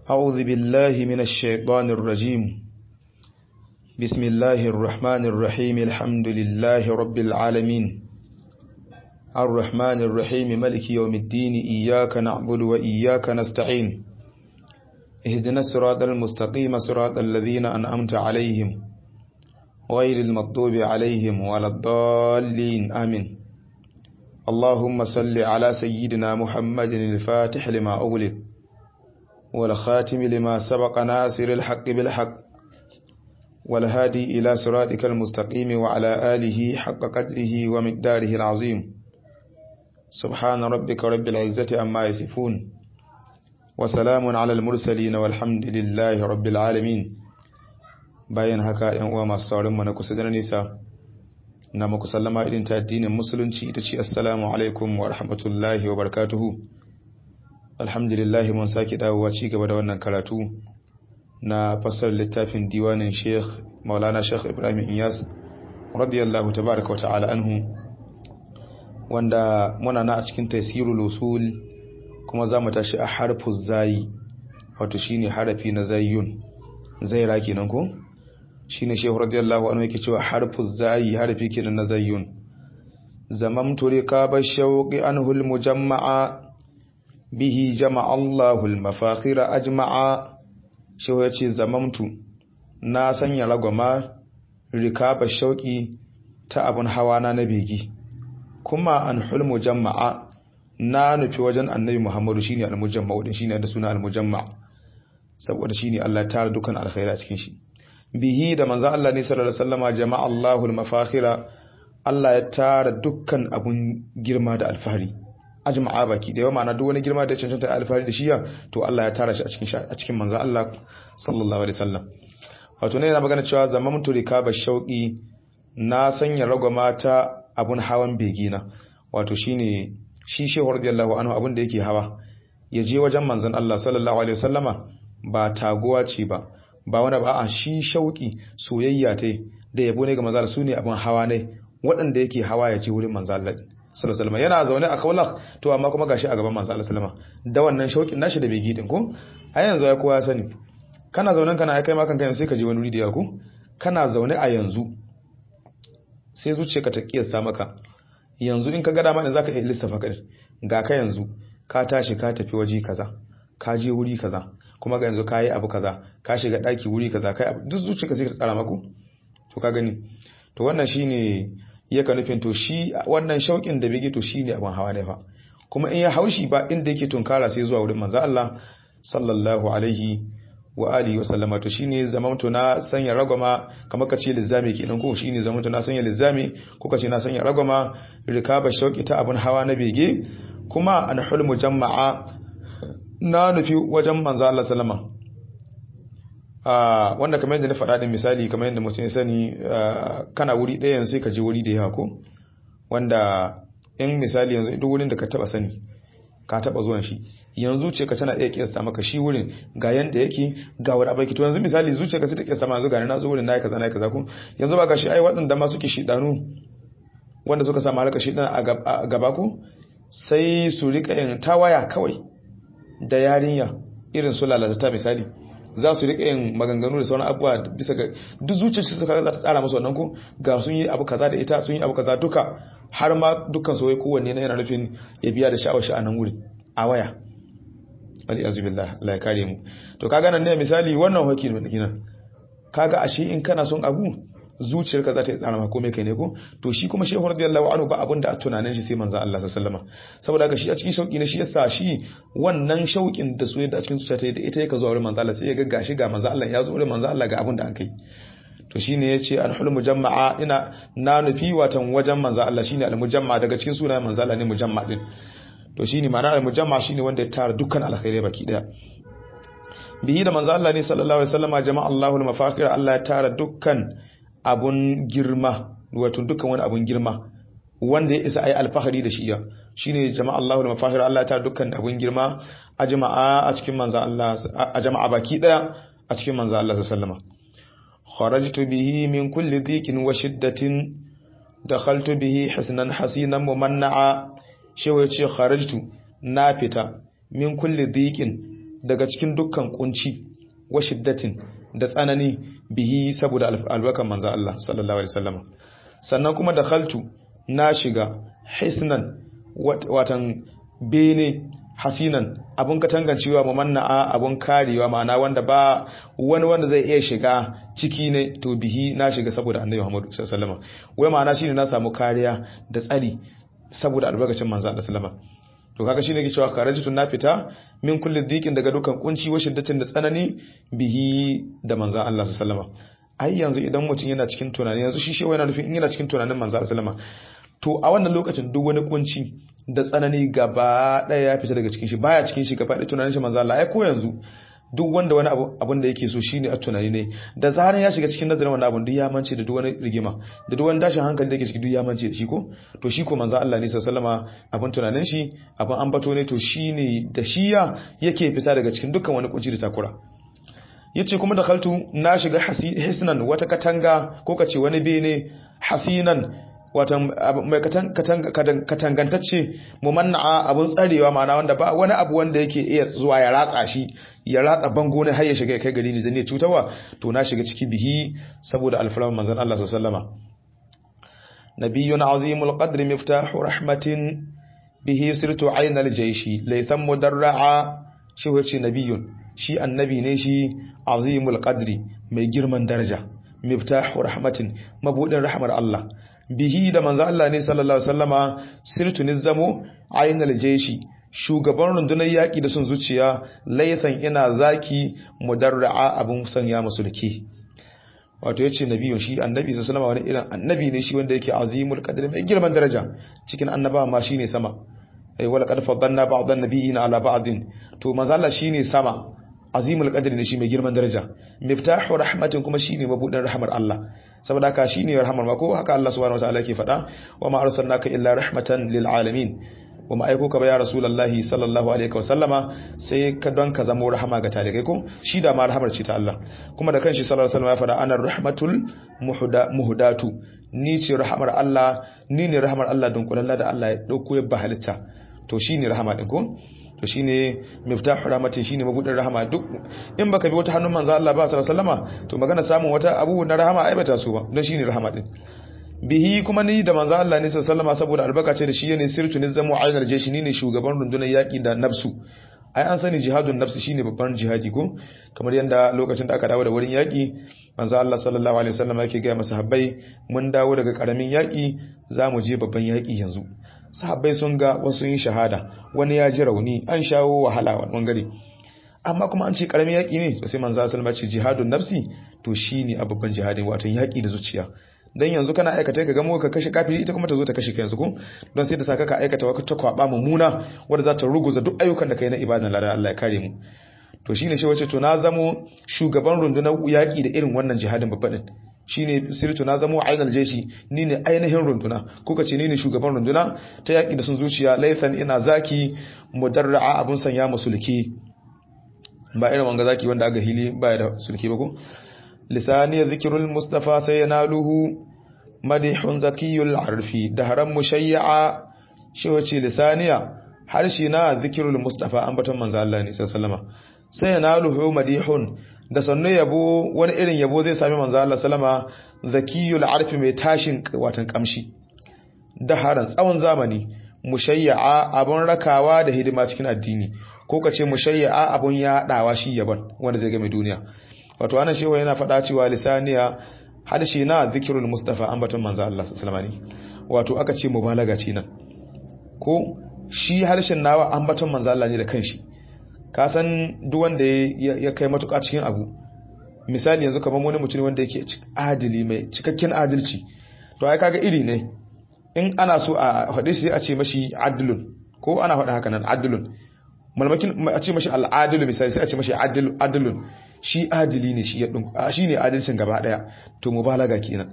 أعوذ بالله من الشيطان الرجيم بسم الله الرحمن الرحيم الحمد لله رب العالمين الرحمن الرحيم ملك يوم الدين إياك نعبد وإياك نستعين اهدنا الصراط المستقيم صراط الذين أنعمت عليهم غير المغضوب عليهم ولا الضالين آمين اللهم صل على سيدنا محمد الفاتح لما أغلق والخاتم لما سبق ناصر الحق بالحق والهادي إلى صراطك المستقيم وعلى آله حق قدره ومقداره العظيم سبحان ربك رب العزة أما يصفون وسلام على المرسلين والحمد لله رب العالمين bayan haka ‘yan uwa masu saurinmu na kusa da nisa na muku sallama irin ta addinin musulunci ita ce assalamu alaikum wa rahmatullahi wa barakatuhu alhamdulillahi mun sake dawowa ci gaba da wannan karatu na fasar littafin diwanin sheikh maulana sheikh ibrahim iyas radiyallahu tabaraka wa ta'ala anhu wanda muna na a cikin tasirul usul kuma za mu tashi a harfus zayi wato shine harafi na zayyun zaira kenan ko shine shehu radiyallahu anhu yake cewa harfuz zayi harfi kenan na zayyun zamamtu rikaba shawqi anhu almujamma'a bihi jama'a Allahu almafakhira ajma'a shehu yace zamamtu na sanya ragwama rikaba shauqi ta abun hawa na nabigi kuma an hulmu jama'a na nufi wajen annabi Muhammadu shine almujamma din shine da suna almujamma saboda shine Allah ya tara dukan alkhairi a cikin shi bihi da manzo Allah ne sallallahu alaihi wasallama jama'a Allahul mafakhira Allah ya tara dukkan abun girma da alfahari ajma'a baki da yawa ma'ana duk wani girma da ya cancanta alfahari da shiya to Allah ya tara shi a cikin a cikin manzo Allah sallallahu alaihi wasallam wato ne yana magana cewa zaman turika ba shauki na sanya ragwama ta abun hawan begina wato shine shi shehu radiyallahu anhu abun da yake hawa ya je wajen manzon Allah sallallahu alaihi wasallama ba taguwa ce ba ba wani ba a shi shauki soyayya ta da yabo ne ga manzala su ne abin hawa ne waɗanda yake hawa ya ce wurin manzala sallallahu yana zaune a kaulak to amma kuma gashi a gaban manzala sallama da wannan shaukin nashi da begi din ko a yanzu ya kowa ya sani kana zaune kana kai ma kanka sai ka je wani wuri da ko kana zaune a yanzu sai zuciyarka ta kiyasta maka yanzu in ka ga dama ne zaka iya lissafa kai ga ka yanzu ka tashi ka tafi waje kaza ka je wuri kaza kuma ga yanzu ka yi abu kaza ka shiga daki wuri kaza kai abu duk zuciyarka sai ka tsara maku to ka gani to wannan shine yaka nufin to shi wannan shauƙin da bige to shine abin hawa ne fa kuma in ya haushi ba inda yake tunkara sai zuwa wurin manzo Allah sallallahu alaihi wa alihi wa sallama to shine zaman to na sanya ragama kamar kace lizami kenan ko shine zaman to na sanya lizami ko kace na sanya ragama rikaba shauƙi ta abin hawa na bege kuma an hulmu jama'a na nufi wajen manzo Allah sallama ah wanda kamar yadda na faɗa da misali kamar yadda mutum ya sani kana wuri ɗaya yanzu sai ka je wuri da yawa ko wanda in misali yanzu duk wurin da ka taba sani ka taba zuwan shi yanzu ce ka tana iya kiyasta maka shi wurin ga yanda yake ga wani abai to yanzu misali zuciya ka sai ta kiyasta ma yanzu ga na zo wurin nayi kaza nayi kaza ko yanzu ba ga shi ai waɗanda ma suke shidanu wanda suka samu halaka shidan a gaba ko sai su rika yin tawaya kawai da yarinya irin su lalata misali za su riƙe yin maganganu da sauran abubuwa bisa ga duk zuciyar su za ta tsara musu wannan ko ga sun yi abu kaza da ita sun yi abu kaza duka har ma dukkan soyayya kowanne na yana nufin ya biya da sha'awar shi a nan wuri a waya wal azu billah Allah ya kare mu to kaga nan ne misali wannan haki ne kinan kaga ashe in kana son abu zuciyarka za ta yi tsara komai kai ne ko to shi kuma shehu radiyallahu anhu ba abin da a tunanin shi sai manzo Allah sallallahu alaihi wasallam saboda ga shi a cikin shauki ne shi yasa shi wannan shaukin da soyayya da a cikin zuciya ta da ita yake zuwa wurin manzo Allah sai ya ga gashi ga manzo Allah ya zo wurin manzo Allah ga abin da an kai to shine yace al-hul mujamma'a ina na nufi watan wajen manzo Allah shine al-mujamma daga cikin sunayen manzo Allah ne mujamma din to shine ma'ana al-mujamma shine wanda ya tara dukkan alkhairai baki daya bihi da manzo Allah ne sallallahu alaihi wasallam jama'a Allahu al-mafaqir Allah ya tara dukkan abun girma wato dukkan wani abun girma wanda ya isa ayi alfahari da shi ya shine jama'a Allahu al-mafahir Allah ta dukkan abun girma a jama'a a cikin manzo Allah a jama'a baki daya a cikin manzo Allah sallama kharajtu bihi min kulli dhikin wa shiddatin dakhaltu bihi hasnan hasinan mumanna'a shewa yace kharajtu na fita min kulli dhikin daga cikin dukkan kunci wa shiddatin da tsanani bihi saboda albarkan manzo Allah sallallahu alaihi wasallam sannan kuma da khaltu na shiga hisnan watan bene hasinan abun katangancewa mumanna'a abun karewa ma'ana wanda ba wani wanda zai iya shiga ciki ne to bihi na shiga saboda annabi Muhammad sallallahu alaihi wasallam wai ma'ana shine na samu kariya da tsari saboda albarkacin manzo Allah sallallahu alaihi wasallam to kaga shine ke cewa karajitun na fita min kulli dhiqin daga dukan kunci wa shiddatin da tsanani bihi da manzo Allah sallallahu alaihi wasallam ai yanzu idan mutum yana cikin tunani yanzu shi shewa yana nufin in yana cikin tunanin manzo Allah sallallahu alaihi wasallam to a wannan lokacin duk wani kunci da tsanani gaba daya ya fita daga cikin shi baya cikin shi gaba daya tunanin shi manzo Allah ai ko yanzu duk wanda wani abu abin da yake so shine a tunani ne da zaran ya shiga cikin nazarin wannan abun duk ya mance da duk wani rigima da duk wani tashin hankali da yake ciki duk ya mance da shi ko to shi ko manzo Allah ne sallallahu abin tunanin shi abin ambato ne to shine da shiya yake fita daga cikin dukkan wani kunci da takura yace kuma da khaltu na shiga hisnan wata katanga ko kace wani bene hasinan watan mai katangantacce mumanna'a abun tsarewa ma'ana wanda ba wani abu wanda yake iya zuwa ya ratsa shi ya ratsa bango ne har ya shiga kai gari ne da ne cutarwa to na shiga ciki bihi saboda alfalan manzon Allah sallallahu alaihi nabiyyun azimul qadri miftahu rahmatin bihi sirtu aynal jayshi laythan mudarra'a shi wace nabiyyun shi annabi ne shi azimul qadri mai girman daraja miftahu rahmatin mabudin rahmar Allah bihi da manzo Allah ne sallallahu alaihi wasallama sirtu nizamu aynal jayshi shugaban rundunar yaki da sun zuciya laythan ina zaki mudarra'a abun sanya musulki wato yace nabiyun shi annabi sallallahu alaihi wasallama wani irin annabi ne shi wanda yake azimul qadri mai girman daraja cikin annaba ma shine sama ai wala qad faddalna ba'dhan nabiyina ala ba'din to manzo Allah shine sama azimul qadri ne shi mai girman daraja miftahu rahmatin kuma shine mabudin rahmar Allah saboda haka shine rahmar ma ko haka Allah subhanahu wataala yake faɗa wa ma arsalnaka illa rahmatan lil alamin wa ma aiko ka ba ya rasulullahi sallallahu alaihi wa sallama sai ka don ka zamo rahama ga talikai ko shi da ma rahamar ce ta Allah kuma da kanshi sallallahu alaihi wa ya faɗa anar rahmatul muhdatu ni ce rahamar Allah ni ne rahamar Allah don kulalla da Allah ya dauko ya ba halitta to shine rahama din ko to shine miftahu rahmatin shine mabudin rahama duk in baka bi wata hannun manzo Allah ba sallallahu alaihi wasallama to magana samun wata abu na rahama ai bata so ba don shine rahama din bihi kuma ni da manzo Allah ne sallallahu alaihi wasallama saboda albarka ce da shi ne sirtu ne zamu ainar jeshi ni ne shugaban rundunar yaki da nafsu ai an sani jihadun nafsi shine babban jihadi ko kamar yanda lokacin da aka dawo da wurin yaki manzo Allah sallallahu alaihi wasallama yake ga masahabbai mun dawo daga karamin yaki zamu je babban yaki yanzu sahabbai sun ga wasu yin shahada wani ya ji rauni an shawo wahala wani bangare amma kuma an ce karamin yaƙi ne to sai manzo sallama ce jihadun nafsi to shine a babban jihadin wato yaƙi da zuciya dan yanzu kana aikata ka gamo ka kashe kafiri ita kuma ta zo ta kashe ka yanzu ko don sai ta saka ka aikata wata ta kwaba mummuna wanda za ta ruguza duk ayyukan da kai na ibadan ladan Allah ya kare mu to shine shi wace to na zamo shugaban rundunar yaƙi da irin wannan jihadin babban din shine sirtu na zamo ainal jeshi ni ne ainihin runduna kuka ce ni ne shugaban runduna ta yaki da sun zuciya laifan ina zaki mudarra'a abun sanya musulki ba irin wanga zaki wanda aga hili ba da sulki ba ko lisani zikrul mustafa sayanaluhu madihun zakiyul arfi dahran mushayya shi wace lisaniya harshe na zikrul mustafa ambaton manzo Allah ne sallallahu alaihi wasallam sayanaluhu madihun da sannu yabo wani irin yabo zai sami manzo Allah sallama zakiyul arfi mai tashin watan kamshi daharan tsawon zamani mushayya'a abun rakawa da hidima cikin addini ko kace mushayya'a abun yadawa shi yaban wanda zai ga mai duniya wato anan shewa yana faɗa cewa lisaniya harshe na zikirul mustafa ambaton manzo Allah sallama ne wato aka ce mubalaga ce nan ko shi harshen nawa ambaton manzo Allah ne da kanshi ka san duk wanda ya kai matuƙa cikin abu misali yanzu kamar wani mutum wanda yake adili mai cikakken adalci to ai kaga iri ne in ana so a faɗi sai a ce mashi adilun ko ana faɗa haka nan adilun malmakin a ce mashi al'adilu misali sai a ce mashi adilun shi adili ne shi ya shi ne adalcin gaba ɗaya to mubalaga kenan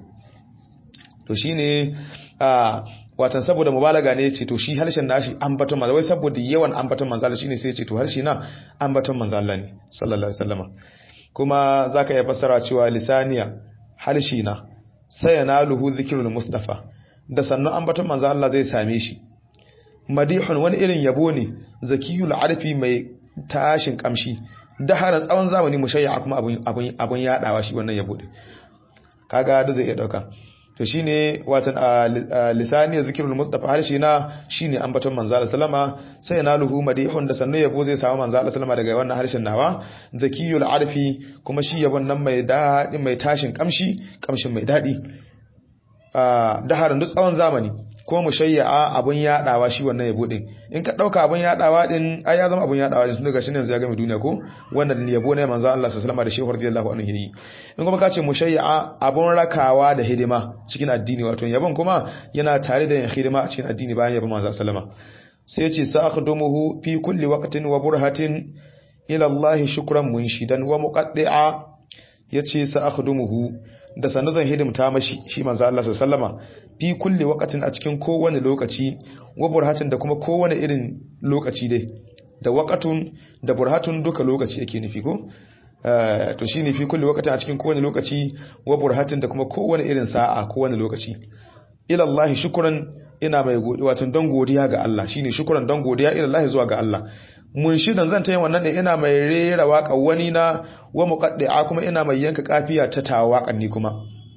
to shine a watan saboda mubalaga ne ce to shi harshen nashi ambaton manzo wai saboda yawan ambaton manzo Allah shine sai ya ce to harshe na ambaton manzo Allah ne sallallahu alaihi wasallama kuma zaka iya fassara cewa lisaniya harshe na sayanaluhu zikrul mustafa da sannan ambaton manzo Allah zai same shi madihun wani irin yabo ne zakiyul arfi mai tashin kamshi da har tsawon zamani mushayya kuma abun abun abun yadawa shi wannan yabo din kaga da zai iya dauka to shine watan lisani zikrul mustafa harshe na shine ambaton manzo Allah sallama sai na luhu madihun da sannu yabo zai samu manzo Allah sallama daga wannan harshen nawa zakiyul arfi kuma shi yabon nan mai dadi mai tashin kamshi kamshin mai dadi da harin duk tsawon zamani ko mushayya'a abun yadawa shi wannan yabo din in ka dauka abun yadawa din ai ya zama abun yadawa din daga shine yanzu ya game duniya ko wannan yabo ne manzo Allah sallallahu alaihi wasallam da shehu radiyallahu anhu yayi in kuma ka ce mushayya'a abun rakawa da hidima cikin addini wato yabon kuma yana tare da yin hidima a cikin addini bayan yabon manzo sallama sai ce sa'khudumuhu fi kulli waqtin wa burhatin ila Allah shukran munshidan wa muqaddi'a yace sa'khudumuhu da sannu zan hidimta mashi shi manzo Allah sallama fi kulli waqtin a cikin kowane lokaci wa burhatin da kuma kowane irin lokaci dai da waqatun da burhatun duka lokaci yake nufi ko to shine fi kulli waqtin a cikin kowane lokaci wa burhatin da kuma kowane irin sa'a kowane lokaci ila Allah shukran ina mai godiya wato don godiya ga Allah shine shukran don godiya ila Allah zuwa ga Allah mun shidan zan ta yi wannan ne ina mai rera waka wani na wa muqaddi'a kuma ina mai yanka kafiya ta tawaƙan ni kuma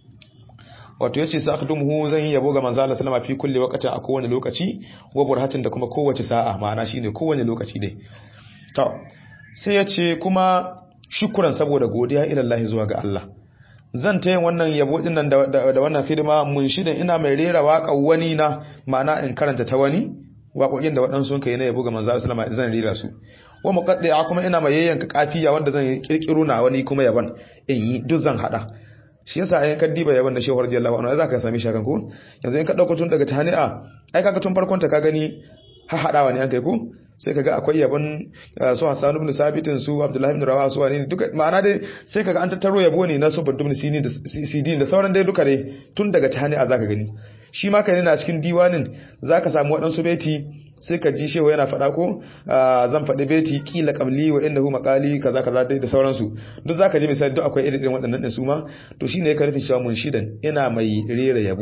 wato yace sa akhdumuhu zan yi yabo ga manzo Allah sallama fi kulli waqtin a kowane lokaci wa burhatin da kuma kowace sa'a ma'ana shine kowane lokaci dai to sai yace kuma shukran saboda godiya ila Allah zuwa ga Allah zan ta yin wannan yabo din nan da wannan hidima mun shidan ina mai rera waka wani na ma'ana in karanta ta wani waƙoƙin da waɗansu sun kai na yabo ga manzo sallama zan rera su wa muqaddi'a kuma ina mai yayyanka kafiya wanda zan kirkiro na wani kuma yaban in yi duk zan hada shi yasa ayin ka diba yaban da shehu radiyallahu anhu zaka sami shi ko yanzu in ka dauko tun daga tahani'a ai kaga tun farkon ta ka gani ha hadawa ne an kai ko sai kaga akwai yaban su Hassan ibn Sabit su Abdullah ibn Rawaha su wani duka ma'ana dai sai kaga an tattaro yabo ne na su Badr ibn Sini da Sidin da sauran dai duka dai tun daga tahani'a zaka gani shi ma kai na cikin diwanin zaka samu waɗansu beti sai ka ji shewa yana faɗa ko zan faɗi beti kila qabli wa innahu maqali kaza kaza dai da sauransu duk zaka ji misali duk akwai irin irin waɗannan din su ma to shine ya karfi cewa mun shidan ina mai rera yabo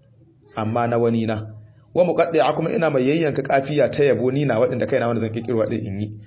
amma na wani na wa muqaddi'a kuma ina mai yayyanka kafiya ta yabo ni na waɗanda kaina wanda zan kirkirwa din in yi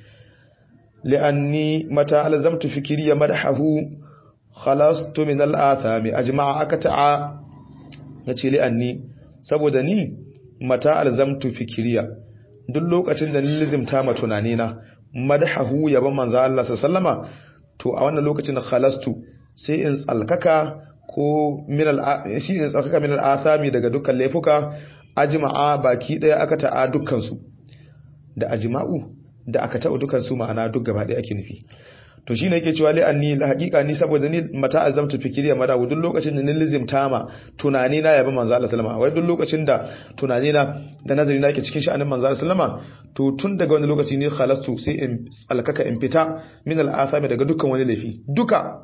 li'anni mata alzamtu fikriya madhahu khalastu min al-athami ajma'a akata'a yace li'anni saboda ni mata alzamtu fikriya duk lokacin da nilizimta ma tunanina madhahu yaban manzo Allah sallama to a wannan lokacin khalastu sai in tsalkaka ko min al shi in tsalkaka min al athami daga dukkan laifuka ajma'a baki daya aka ta'a dukkan su da ajma'u da aka ta'u dukkan su ma'ana duk gaba daya ake nufi to shine yake cewa li anni la haqiqa ni saboda ni mata azamtu fikriya mada duk lokacin da nilizimta ma tunani na yaban manzo Allah sallama wai duk lokacin da tunani na da nazari na yake cikin sha'anin manzo Allah sallama to tun daga wani lokaci ne khalastu sai in alkaka in fita min al'athami daga dukkan wani laifi duka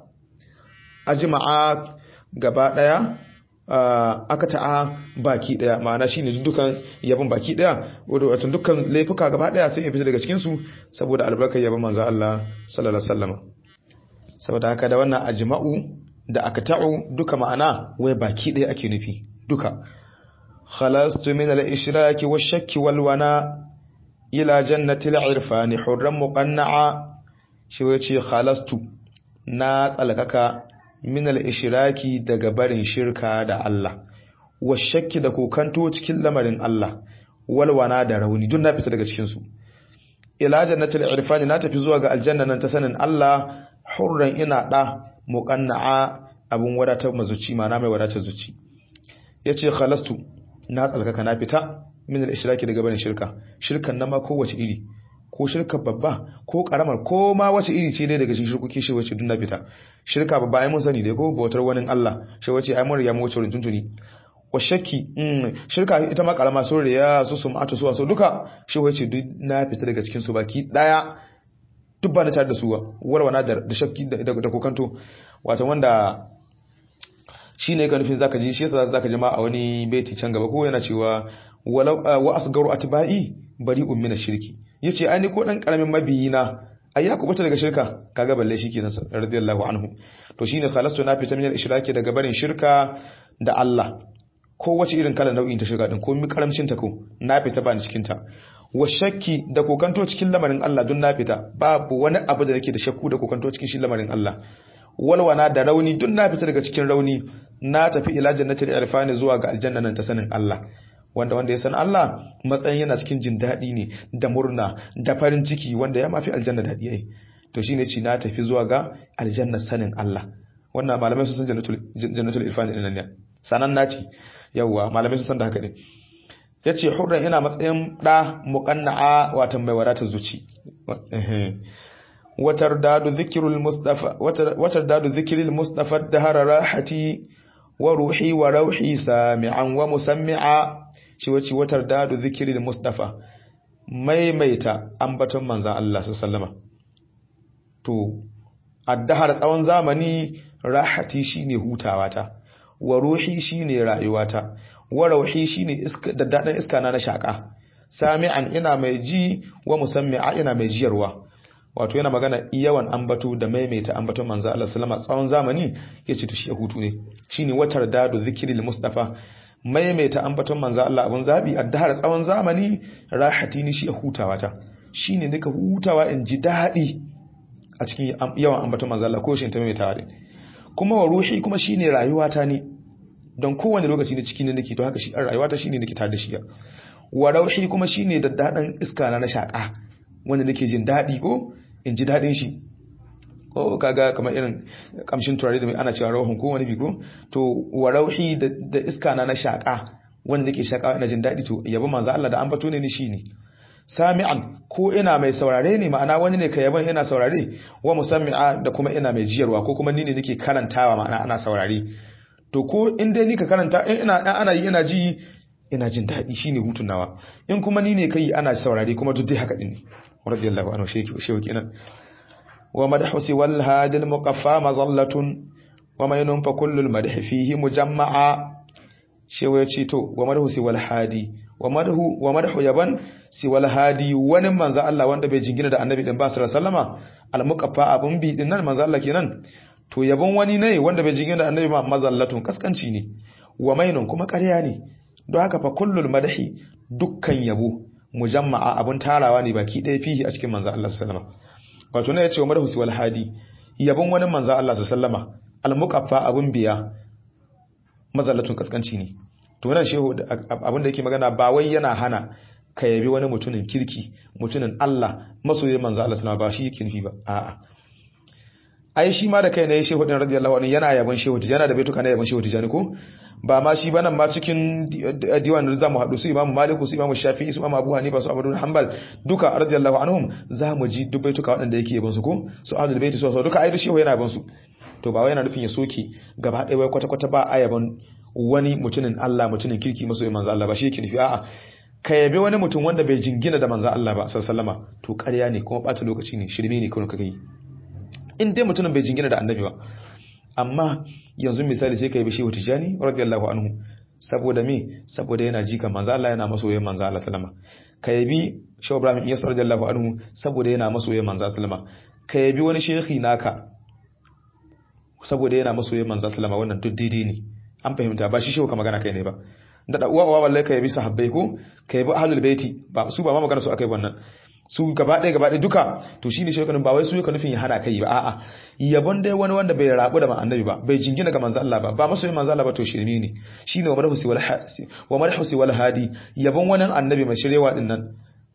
ajma'a gaba daya aka ta'a baki daya ma'ana shine dukan yabon baki daya wato dukkan laifuka gaba daya sai in fita daga cikin su saboda albarkar yabon manzo Allah sallallahu alaihi wasallam saboda haka da wannan ajma'u da aka ta'u duka ma'ana wai baki daya ake nufi duka khalastu min al-ishraki wash-shakki wal-wana ila jannati al-irfani hurran muqanna'a shi wace khalastu na tsalkaka min al-ishraki daga barin shirka da Allah wash-shakki da kokanto cikin lamarin Allah walwana da rauni duk na fita daga cikin su ila jannati al-irfani na tafi zuwa ga aljanna nan ta sanin Allah hurran ina da muqanna'a abun wadatar mazuci mana mai wadatar zuci yace khalastu na tsalkaka na fita min al-ishraki daga barin shirka shirkan nan ma kowace iri ko shirka babba ko karamar ko ma wace iri ce dai daga cikin shirkoki shi wace dunna fita shirka babba ai mun sani dai ko bautar wani Allah shi wace ai mun riga mu wuce tuntuni wa shakki shirka ita ma karama so riya su su ma'atu su so duka shi wace duk na fita daga cikin su baki daya duk ba na tare da su warwana da shakki da kokanto wato wanda shi ne ka nufin zaka ji shi yasa zaka ji ma a wani baiti can gaba ko yana cewa wa asgaru atba'i bari'un min ash-shirki yace ai ni ko dan karamin mabiyina ai ya kubuta daga shirka kaga balle shikenan radiyallahu anhu to shine khalastu na fita min al-ishraki daga barin shirka da Allah ko wace irin kalan nau'in ta shirka din ko mi karamcin ta ko na fita ba ni cikin ta wa shakki da kokanto cikin lamarin Allah dun na fita babu wani abu da nake da shakku da kokanto cikin shi lamarin Allah walwana da rauni dun na fita daga cikin rauni na tafi ila jannatul irfani zuwa ga aljanna nan ta sanin Allah wanda wanda ya san Allah matsayin yana cikin jin daɗi ne da murna da farin ciki wanda ya mafi aljanna daɗi ai to shine ci na tafi zuwa ga aljanna sanin Allah wannan malamai sun san jannatul jannatul irfani din nan ne sanan naci yawa malamai sun san da haka ne yace hurran ina matsayin da muqanna'a watan mai wadata zuci watar dadu zikrul mustafa watar dadu zikril mustafa dahara rahati wa ruhi wa rauhi sami'an wa musammi'a shi wace watar dadu zikril mustafa maimaita ambaton manzan Allah sallama to addahar tsawon zamani rahati shine hutawata wa ruhi shine rayuwata wa rauhi shine iska daddadan iska na na shaka sami'an ina mai ji wa musammi'a ina mai jiyarwa wato yana magana yawan ambato da maimaita ambaton manzo Allah sallama tsawon zamani yace to shi hutu ne shine watar dadu zikril mustafa maimaita ambaton manzo Allah abun zabi addahar tsawon zamani rahati ni shi hutawa ta shine nika hutawa in ji dadi a cikin yawan ambaton manzo Allah ko shi ta maimaitawa din kuma wa ruhi kuma shine rayuwata ne don kowane lokaci ne ciki ne nake to haka shi rayuwata shine nake tare da shi wa rauhi kuma shine daddadan iska na na shaka wanda nake jin dadi ko in ji daɗin shi ko kaga kamar irin kamshin turare da mai ana cewa rauhun ko wani biko to wa rauhi da iska na na shaƙa wanda nake shaƙa ina jin daɗi to yabo manzo Allah da ambato ne ni shine sami'an ko ina mai saurare ne ma'ana wani ne ka yabon ina saurare wa musammi'a da kuma ina mai jiyarwa ko kuma ni ne nake karantawa ma'ana ana saurare to ko in dai ni ka karanta in ina ana yi ina ji ina jin daɗi shine hutun nawa in kuma ni ne kai ana saurare kuma duk dai haka din ne radiyallahu anhu shehu kenan wa madhu siwal hadil muqaffa mazallatun wa maynun fa kullul madhi fihi mujamma'a shehu yace to wa madhu siwal hadi wa madhu wa madhu yaban siwal hadi wani manzo Allah wanda bai jingina da annabi din ba sallallahu alaihi wasallama al muqaffa abun bi din nan manzo Allah kenan to yabon wani ne wanda bai jingina da annabi ma mazallatun kaskanci ne wa maynun kuma ƙarya ne don haka fa kullul madhi dukkan yabo mujamma'a abun tarawa ne baki ɗaya fihi a cikin manzo Allah sallama wato ne yace wa madhusi wal hadi yabon wani manzo Allah sallama al muqaffa abun biya mazallatun kaskanci ne to wannan shehu abin da yake magana ba wai yana hana ka yabi wani mutumin kirki mutumin Allah masoyin manzo Allah sallama ba shi yake nufi ba a'a ai shi ma da kai ne shehu din radiyallahu anhu yana yabon shehu yana da baituka na yabon shehu tijani ko ba ma shi banan ma cikin diwan da zamu haɗu su imamu maliku su imamu shafi'i su imamu abu hanifa su abu hanbal duka radiyallahu anhum zamu ji duk baituka waɗanda yake yabon su ko su ahlul baiti su duka ai shehu yana yabon su to ba wai yana nufin ya soke gaba ɗaya wai kwata kwata ba a yabon wani mutumin Allah mutumin kirki masoyin manzo Allah ba shi yake nufi a'a ka yabe wani mutum wanda bai jingina da manzo Allah ba sallama to ƙarya ne kuma ɓata lokaci ne shirme ne kawai kai in dai mutumin bai jingina da annabi ba amma yanzu misali sai ka yi shehu tijani radiyallahu anhu saboda me saboda yana jika manzo Allah yana masoyin manzo Allah sallama ka yabi shehu Ibrahim Iyas radiyallahu anhu saboda yana masoyin manzo sallama ka yabi wani shehi naka saboda yana masoyin manzo sallama wannan duk daidai ne an fahimta ba shi shehu ka magana kai ne ba da da uwa uwa wallahi ka yabi sahabbai ko ka yabi ahlul baiti ba su ba ma magana su akai wannan su gaba ɗaya gaba ɗaya duka to shine shi ba wai su yake nufin ya hana kai ba a'a yabon dai wani wanda bai rabu da annabi ba bai jingina ga manzo Allah ba ba masoyin manzo Allah ba to shirme ne shine wa marhusi wal hasi wa marhusi wal hadi yabon wani annabi mai shirewa din nan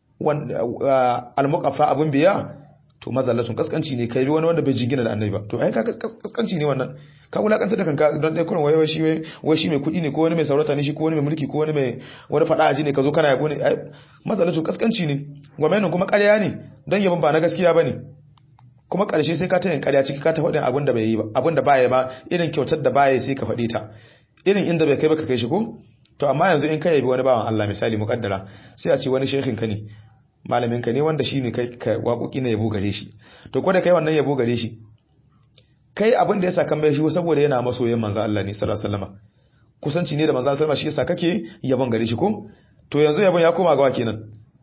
al muqaffa abun biya to mazallatun kaskanci ne kai wani wanda bai jingina da annabi ba to ai ka kaskanci ne wannan ka wulakanta da kanka don dai kullum wai shi wai shi mai kudi ne ko wani mai saurata ne shi ko wani mai mulki ko wani mai wani fada aji ne ka zo kana yabo ne ai mazallatun kaskanci ne gwamnatin kuma ƙarya ne don yabon ba na gaskiya bane kuma ƙarshe sai ka ta yin ƙarya ciki ka ta faɗin abin da bai yi ba abin da baya ma irin kyautar da baya sai ka faɗi ta irin inda bai kai ba ka kai shi ko to amma yanzu in ka yabi wani bawan Allah misali mukaddara sai a ce wani shehin ka ne malamin ka ne wanda shine kai ka waƙoƙi na yabo gare shi to ko da kai wannan yabo gare shi kai abin da yasa kan bai shi saboda yana masoyin manzo Allah ne sallallahu alaihi wasallam kusanci ne da manzo sallallahu alaihi wasallam shi yasa kake yabon gare shi ko to yanzu yabon ya koma ga kenan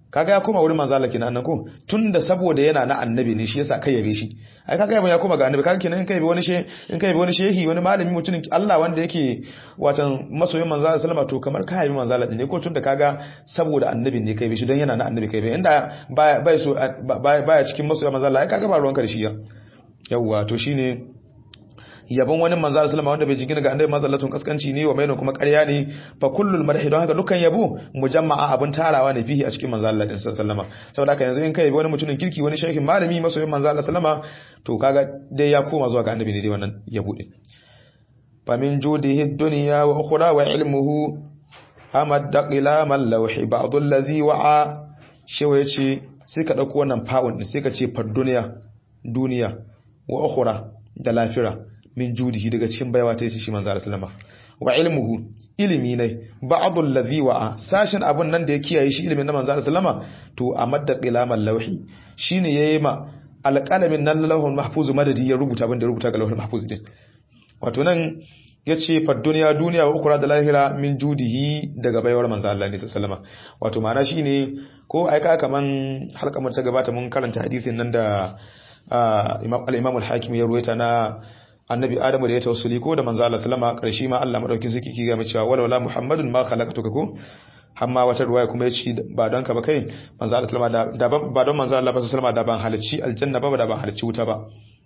kaga ya koma wurin manzo Allah kenan nan ko tunda saboda yana na annabi ne shi yasa kai yabe shi ai kaga ya koma ga annabi kaga kenan in kai wani shehi in kai wani shehi wani malami mutumin Allah wanda yake watan masoyin manzo Allah sallama to kamar ka yabi manzo Allah ne ko tunda kaga saboda annabi ne kai bi shi don yana na annabi kai bi inda baya so baya cikin masoyin manzo Allah ai kaga ba ruwanka da shi ya yawwa to shine yabon wani manzo Allah sallama wanda bai jingina ga annabi mazallatun kaskanci ne wa maino kuma ƙarya ne fa kullul madhi don haka dukkan yabo mujamma'a abun tarawa ne fihi a cikin manzo Allah sallama saboda haka yanzu in kai wani mutumin kirki wani shehin malami masoyin manzo Allah sallama to kaga dai ya koma zuwa ga annabi ne dai wannan yabo din fa min judihi dunya wa ukhra wa ilmuhu amad daqila man lawhi ba'd allazi wa'a shewa yace sai ka dauko wannan fa'un din sai ka ce fa duniya duniya wa ukhra da lafira min judihi daga cikin baiwa ta shi manzo Allah sallama wa ilmuhu ilimi ne ba'dul ladhi wa'a sashin abun nan da ya kiyaye shi ilimin na manzo Allah sallama to amadda qilamal lawhi shine yayi ma alqalamin nan lawhul mahfuz madadi ya rubuta abin da rubuta ga lawhul mahfuz din wato nan yace fa duniya duniya wa ukra da lahira min judihi daga baiwar manzo Allah ne sallama wato ma'ana shine ko ai ka kaman halka mun ta gabata mun karanta hadisin nan da al-imam al-hakim ya ruwaita na annabi adamu da ya tawassuli ko da manzo Allah sallama karshe ma Allah madaukin sarki kiga mai cewa wala wala muhammadun ma khalaqatuka ko amma wata ruwaya kuma yace ba don ka ba kai manzo Allah sallama da ba don manzo Allah sallama da ban halicci aljanna ba da ban halicci wuta ba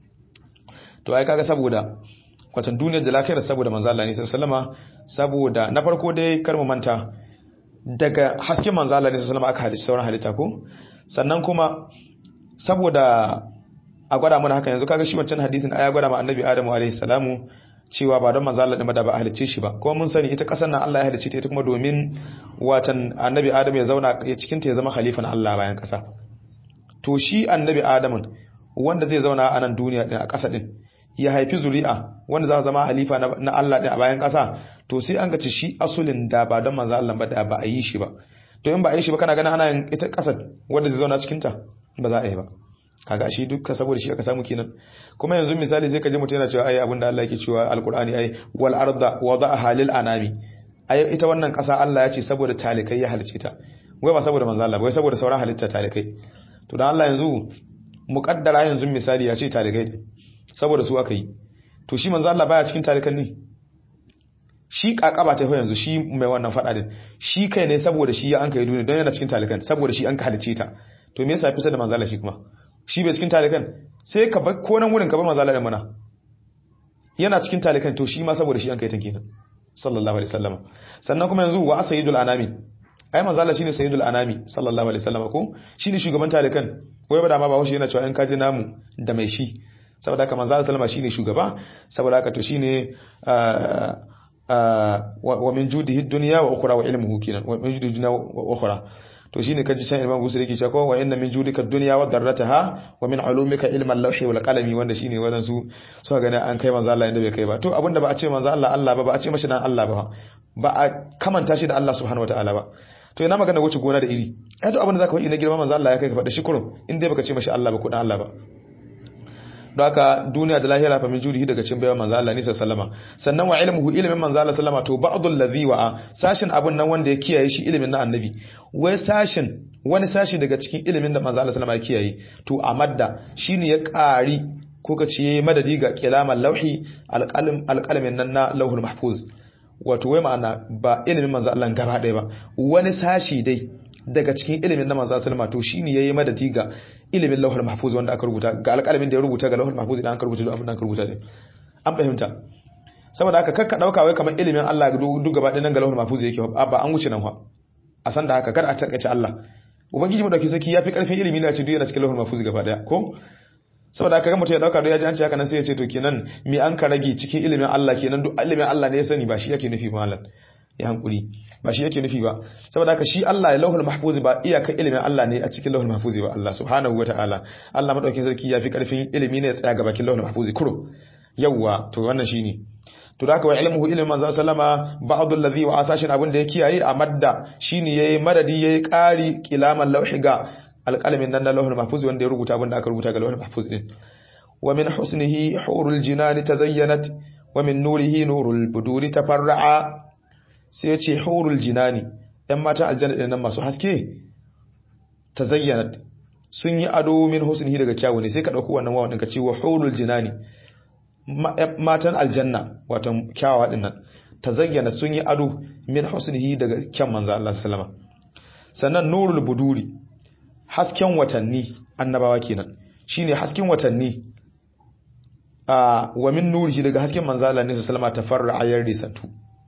to ai kaga saboda kwatan duniyar da lafiyar saboda manzo Allah ne sallama saboda na farko dai kar mu manta daga hasken manzo Allah ne sallama aka halicci sauran halitta ko sannan kuma saboda a gwada mana haka yanzu kaga shi wancan hadisin aya gwada ma annabi adamu alaihi salamu cewa ba don manzo Allah din da ba a halicce shi ba kuma mun sani ita kasar nan Allah ya halicce ta ita kuma domin watan annabi adamu ya zauna ya cikin ta ya zama khalifan Allah bayan kasa to shi annabi adamu wanda zai zauna a nan duniya din a kasa din ya haifi zuri'a wanda za zama halifa na Allah din a bayan kasa to sai an gaci shi asulin da ba don manzo Allah ba da ba a yi shi ba to in ba a yi shi ba kana ganin ana yin ita kasar wanda zai zauna cikin ta ba za a yi ba kaga shi dukka saboda shi aka samu kenan kuma yanzu misali sai ka ji mutum yana cewa ai abinda Allah yake cewa alqur'ani ai wal arda wada'aha lil anami ai ita wannan kasa Allah ya ce saboda talikai ya halice ta wai ba saboda manzo Allah ba wai saboda sauran halitta talikai to dan Allah yanzu muqaddara yanzu misali ya ce talikai saboda su aka yi to shi manzo Allah baya cikin talikan ne shi kakaba ta fa yanzu shi mai wannan fada din shi kai ne saboda shi ya an kai duniya don yana cikin talikan saboda shi an ka halice ta to me yasa fitar da manzo Allah shi kuma shi bai cikin talikan sai ka bar ko nan wurin ka bar manzo Allah da mana yana cikin talikan to shi ma saboda shi an kai ta kenan sallallahu alaihi wasallam sannan kuma yanzu wa sayyidul anami ai manzo Allah shine sayyidul anami sallallahu alaihi wasallam ko shine shugaban talikan wai ba da ma ba shi yana cewa in kaji namu da mai shi saboda haka manzo Allah sallama shine shugaba saboda haka to shine wa min judihi dunya wa ukhra wa ilmuhu kenan wa min judihi dunya wa ukhra to shine kaji can Imam Busiri yake cewa wa inna min judika dunya wa darrataha wa min ulumika ilmal lawhi wal qalami wanda shine wannan su suka gani an kai manzo Allah inda bai kai ba to abinda ba a ce manzo Allah Allah ba ba a ce mashi dan Allah ba ba a kamanta shi da Allah subhanahu wataala ba to ina magana wuce gona da iri ai duk abinda zaka faɗi na girman manzo Allah ya kai ka faɗa shi kurum in dai baka ce mashi Allah ba ko dan Allah ba don haka duniya da lahira fa min judihi daga cin bayan manzo Allah ne sallama sannan wa ilmuhu ilmin manzo Allah sallama to ba'dul ladhi wa sashin abun nan wanda ya kiyaye shi ilimin na annabi wai sashin wani sashi daga cikin ilimin da manzo Allah sallama ya kiyaye to amadda shine ya ƙari ko ka ce madadi ga kilamal lauhi alqalam alqalamin nan na lauhul mahfuz wato wai ma'ana ba ilimin manzo Allah gaba ɗaya ba wani sashi dai daga cikin ilimin na manzo sallama to shine yayi madadi ga ilimin lauhul mahfuz wanda aka rubuta ga alƙalamin da ya rubuta ga lauhul mahfuz idan aka rubuta duk abin da aka rubuta ne an fahimta saboda haka kakka dauka wai kamar ilimin Allah duk gaba ɗaya nan ga lauhul mahfuz yake ba an wuce nan fa a san da haka kar a takace Allah ubangiji mu dauki saki yafi karfin ilimi na ce duk yana cikin lauhul mahfuz gaba ɗaya ko saboda haka ga mutum ya dauka da ya ji an ce haka nan sai ya ce to kenan me an ka rage cikin ilimin Allah kenan duk ilimin Allah ne ya sani ba shi yake nufi malam ya hankuri ba shi yake nufi ba saboda haka shi Allah ya lauhul mahfuz ba iyaka ilimin Allah ne a cikin lauhul mahfuz ba Allah subhanahu wataala Allah madaukakin sarki yafi karfin ilimi ne ya tsaya ga bakin lauhul mahfuz kurum yawa to wannan shine to da haka wa ilmuhu ilmin manzo sallama ba'dul ladhi wa asashin abin da ya kiyaye a madda shine yayi madadi yayi qari kilaman lauhi ga alqalamin nan na lauhul mahfuz wanda ya rubuta abin da aka rubuta ga lauhul mahfuz din wa min husnihi hurul jinan tazayyanat wa min nurihi nurul buduri tafarra'a sai ya ce hurul jinani ‘yan matan aljanna ɗin nan masu haske tazayyanat sun yi ado min husnihi daga kyawu ne sai ka dauko wannan wawan ka ce wa hulul jinani matan aljanna wato kyawawa din nan tazayyana sun yi ado min husnihi daga kyan manzo Allah sallama sannan nurul buduri hasken watanni annabawa kenan shine hasken watanni a wa min nurihi daga hasken manzo Allah ne sallama tafarra ayar risantu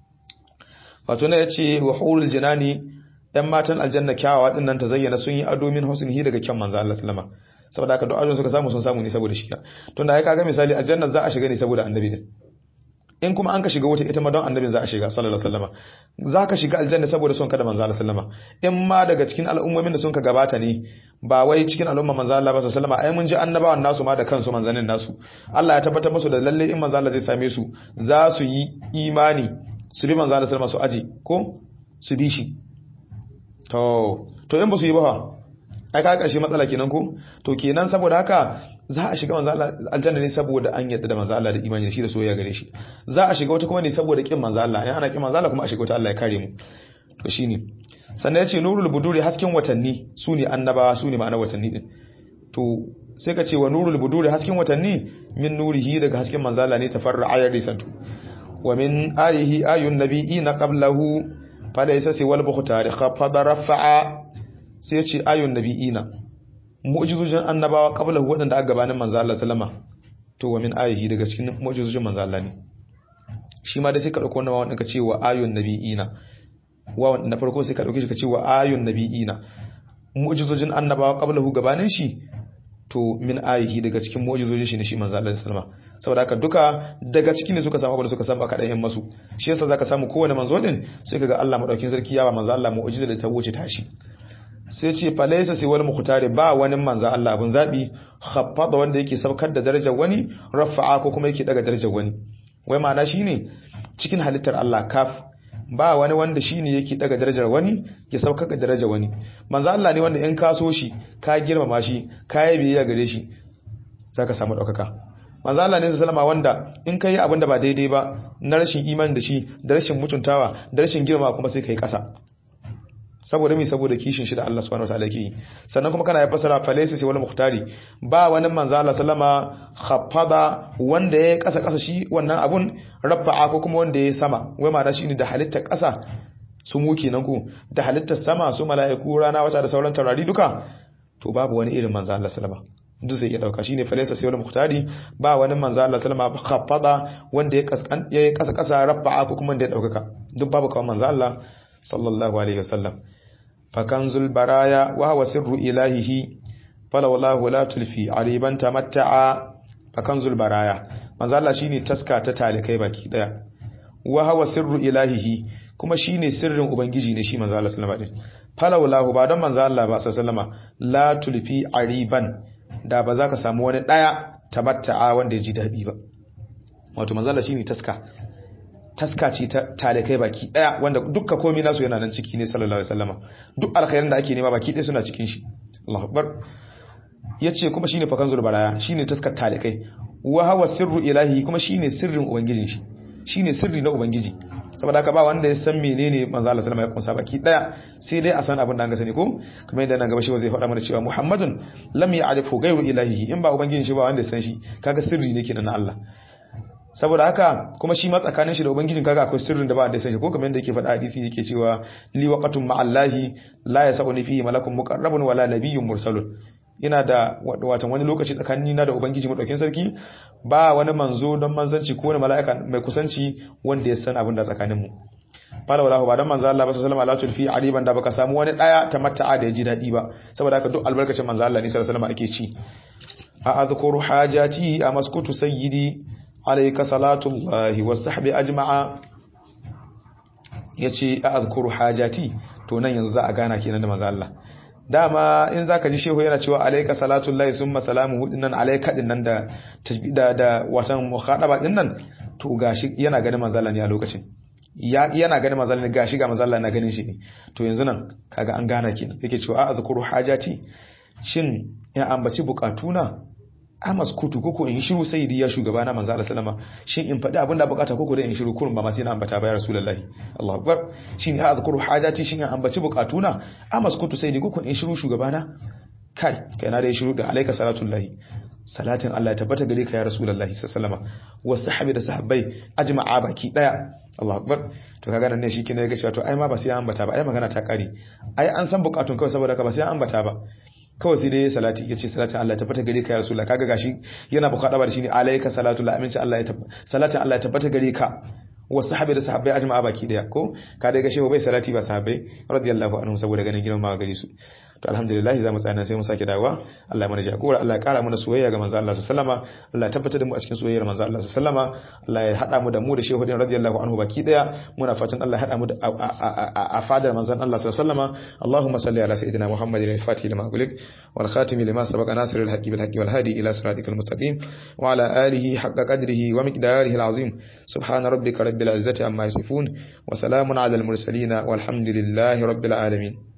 wato ne yace wa hulul jinani ɗan matan aljanna kyawawa din nan tazayyana sun yi ado min husnihi daga kyan manzo Allah sallama saboda haka duk adon suka samu sun samu ne saboda shi tunda ai kaga misali aljanna za a shiga ne saboda annabi din in kuma an ka shiga wata ita ma don annabin za a shiga sallallahu alaihi wasallam za ka shiga aljanna saboda son ka da manzo Allah sallama in ma daga cikin al'ummomin da sun ka gabata ne ba wai cikin al'umma manzo Allah ba sallama ai mun ji annabawan nasu ma da kansu manzanin nasu Allah ya tabbatar musu da lalle in manzo Allah zai same su za su yi imani su bi manzo Allah sallama su aji ko su bi shi to to in ba su yi ba ai ka karshe matsala kenan ko to kenan saboda haka za a shiga manzo Allah aljanna ne saboda an yadda da manzo Allah da imani da shi da soyayya gare shi za a shiga wata kuma ne saboda kin manzo Allah ai ana kin manzo Allah kuma a shiga wata Allah ya kare mu to shine sannan yace nurul buduri hasken watanni sune annabawa sune ma'ana watanni din to sai ka ce wa nurul buduri hasken watanni min nurihi daga hasken manzo Allah ne tafarra ayar risantu wa min alihi ayun nabiyina qablahu falaysa siwal bukhtari khafada rafa'a sai ce ayun nabiyina mu'jizojin annabawa qablahu wadanda aka gabanin manzo Allah sallama to wa min ayihi daga cikin mu'jizojin manzo Allah ne shi ma dai sai ka dauko wannan wanda ka ce wa ayun nabiyina wa na farko sai ka dauke shi ka ce wa ayun nabiyina mu'jizojin annabawa qablahu gabanin shi to min ayihi daga cikin mu'jizojin shi ne shi manzo Allah sallama saboda haka duka daga cikin ne suka samu abin da suka samu aka dan masu shi yasa zaka samu kowane manzo din sai kaga Allah madaukin sarki ya ba manzo Allah mu'jiza da ta wuce tashi sai ce falaisa sai wani mukhtari ba wani manzo Allah abun zabi khaffada wanda yake saukar da darajar wani rafa'a ko kuma yake daga darajar wani wai ma'ana shine cikin halittar Allah kaf ba wani wanda shine yake daga darajar wani ya saukar da darajar wani manzo Allah ne wanda in ka so shi ka girmama shi ka yi biyayya gare shi zaka samu daukaka manzo Allah ne sallama wanda in kai abin da ba daidai ba na rashin imani da shi da rashin mutuntawa da rashin girma kuma sai kai kasa saboda mi saboda kishin shi da Allah subhanahu wataala yake sannan kuma kana ya fasara falaysa sai wal muhtari ba wani manzo Allah sallama khafada wanda ya kasa kasa shi wannan abun rafa'a ko kuma wanda ya sama wai ma shi ne da halittar kasa su mu kenan ku da halittar sama su mala'iku rana wata da sauran taurari duka to babu wani irin manzo Allah sallama duk zai iya dauka shine falaysa sai wal muhtari ba wani manzo Allah sallama khafada wanda ya kaskan ya kasa kasa rafa'a ko kuma wanda ya daukaka duk babu kawai manzo Allah sallallahu alaihi wasallam fakanzul baraya wa huwa sirru ilahihi falawlahu la tulfi ariban tamatta'a fakanzul baraya manzo Allah shine taska ta talikai baki daya wa huwa sirru ilahihi kuma shine sirrin ubangiji ne shi manzo Allah sallallahu alaihi wasallam falawlahu ba don manzo Allah ba sallallahu la tulfi ariban da ba za ka samu wani daya tamatta'a wanda ya ji dadi ba wato manzo Allah shine taska taska ce ta talikai baki daya wanda dukkan komai nasu yana nan ciki ne sallallahu alaihi wasallama duk alkhairin da ake nema baki daya suna cikin shi Allahu akbar yace kuma shine fakan zulbaraya shine taskar talikai wa huwa sirru ilahi kuma shine sirrin ubangijin shi shine sirri na ubangiji saboda haka ba wanda ya san menene manzo Allah sallama ya kunsa baki daya sai dai a san abin da an ga sani ko kamar yadda nan gaba shi zai faɗa mana cewa Muhammadun lam ya'rifu ghayru ilahihi in ba ubangijin shi ba wanda ya san shi kaga sirri ne kenan na Allah saboda haka kuma shi ma tsakanin shi da ubangijin kaga akwai sirrin da ba da sai ko kamar yadda yake faɗa hadisi yake cewa li waqatun ma'allahi la yasabuni fihi malakun muqarrabun wala nabiyyun mursalun ina da watan wani lokaci tsakanin na da ubangiji madaukin sarki ba wani manzo don manzanci ko wani mala'ika mai kusanci wanda ya san abin da tsakanin mu fala wala ba dan manzo Allah ba sallallahu alaihi wasallam fi aliban da baka samu wani daya ta mata'a da ya ji dadi ba saboda haka duk albarkacin manzo Allah ne sallallahu alaihi wasallam ake ci a azkuru hajati a maskutu sayyidi alaika salatullahi wasahbi ajma'a yace azkuru hajati to nan yanzu za a gana kenan da manzo Allah dama in zaka ji shehu yana cewa alaika salatullahi summa salamuhu dinnan alaika dinnan da da da watan mukhadaba dinnan to gashi yana ganin manzo Allah ne a lokacin ya yana ganin manzo Allah gashi ga manzo Allah na ganin shi ne to yanzu nan kaga an gana kenan yake cewa azkuru hajati shin ya ambaci bukatuna amas kutu koko in shiru sayyidi ya shugaba na manzo Allah sallama shin in faɗi abin da bukata koko da in shiru kurun ba ma sai na ambata ba ya rasulullahi Allahu akbar shin ya azkuru hajati shin ya ambaci bukatuna amas kutu sayyidi koko in shiru shugaba na kai kai na da shiru da alaika salatullahi salatin Allah ya tabbata gare ka ya rasulullahi sallallahu alaihi wasallam sahabi da sahabbai ajma'a baki daya Allahu akbar to kaga nan ne shi kine ga cewa to ai ma ba sai an ambata ba ai magana ta kare ai an san bukatun kawai saboda ka ba sai an ambata ba kawai sai dai salati yace salatin Allah ya tabbata gare ka ya rasulullahi kaga gashi yana bukata ba da shi ne alaika salatullahi aminci Allah ya tabbata salatin Allah ya tabbata gare ka wa sahabi da sahabbai ajma'a baki daya ko ka dai ga shehu bai salati ba sahabbai radiyallahu anhum saboda ganin girman ma gare su to alhamdulillah za mu tsaya sai mu sake dawowa Allah ya mana jagora Allah ya kara mana soyayya ga manzo Allah sallallahu Allah ya tabbatar da mu a cikin soyayyar manzo Allah sallallahu Allah ya hada mu da mu da shehu din radiyallahu anhu baki daya muna fatan Allah ya hada mu a fadar manzo Allah sallallahu Allahumma salli ala sayyidina Muhammadin al-fatih lima gulik wal khatim lima sabaqa nasir al-haqqi bil haqqi wal hadi ila siratikal mustaqim wa ala alihi haqqa qadrihi wa miqdarihi al-azim subhana rabbika rabbil izzati amma yasifun wa salamun ala al-mursalin walhamdulillahi rabbil alamin